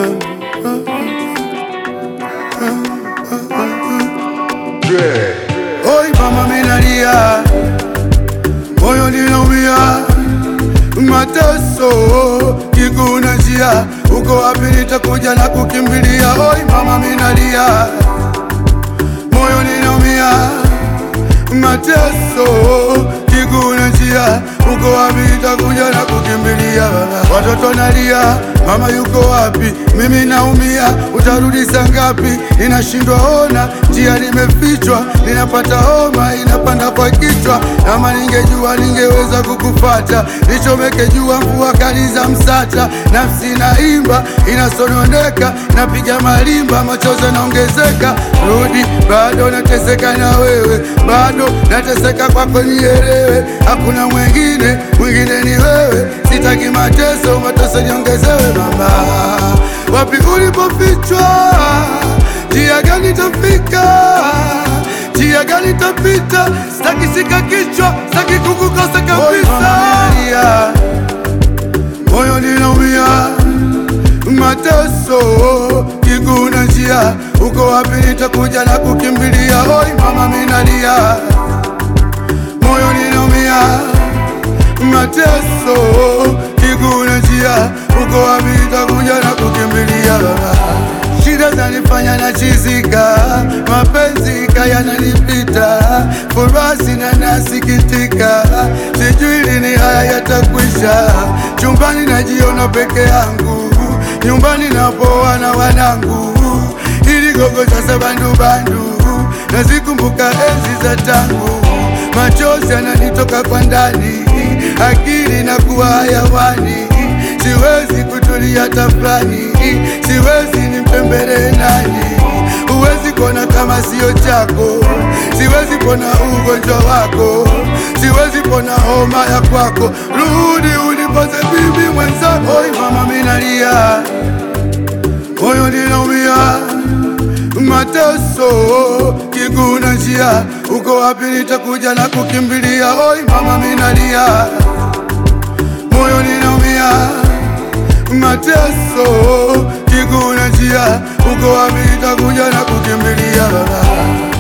Oi mama minalia, moyo ninaumia, mateso kiguna njia, uko wapi? Nitakuja na kukimbilia. Oi mama minalia, moyo ninaumia, mateso kiguna njia, uko wapi? Nitakuja na kukimbilia. Watoto nalia, mama yuko wapi? Mimi naumia, utarudi saa ngapi? Ninashindwa ona, njia nimefichwa, ninapata homa inapanda kwa kichwa. Kama ningejua ningeweza kukufata, nichomeke jua mvua kali za msata. Nafsi naimba inasononeka, napiga malimba, machozi yanaongezeka. Rudi, bado nateseka na wewe, bado nateseka kwako, nielewe. Hakuna mwingine, mwingine ni wewe. Sitaki mateso, mateso niongezewe. Mama, wapi ulipofichwa? Njia gani tafika? Njia gani tapita? Sitaki shika kichwa, sitaki kukukosa kabisa. Moyo ninaumia, mateso kiguna njia, uko wapi? Nitakuja na kukimbilia. Oi mama minalia, moyo ninaumia, mateso kiguna njia, uko wapi? Nitakuja na kukimbilia. Shida zanifanya na chizika, mapenzi kaya yananipita, furaha sina nasikitika, sijui lini haya yatakwisha. Chumbani najiona peke yangu, nyumbani napoa na wanangu, ili gogo sasa bandubandu, nazikumbuka enzi za tangu, machozi yananitoka kwa ndani, akili na kuwa hayawani, siwezi kutulia tafrani, siwezi nimtembelee nani? Huwezi kuona kama sio chako, siwezi pona ugonjwa wako, siwezi pona homa ya kwako. Rudi unipoze bibi mwenzako. Oi mama minalia, moyo ninaumia, mateso kiguna njia, uko wapi? Nitakuja na kukimbilia. Oi mama minalia, moyo ninaumia, mateso kiguna njia, uko wapi? Nitakuja na kukimbilia.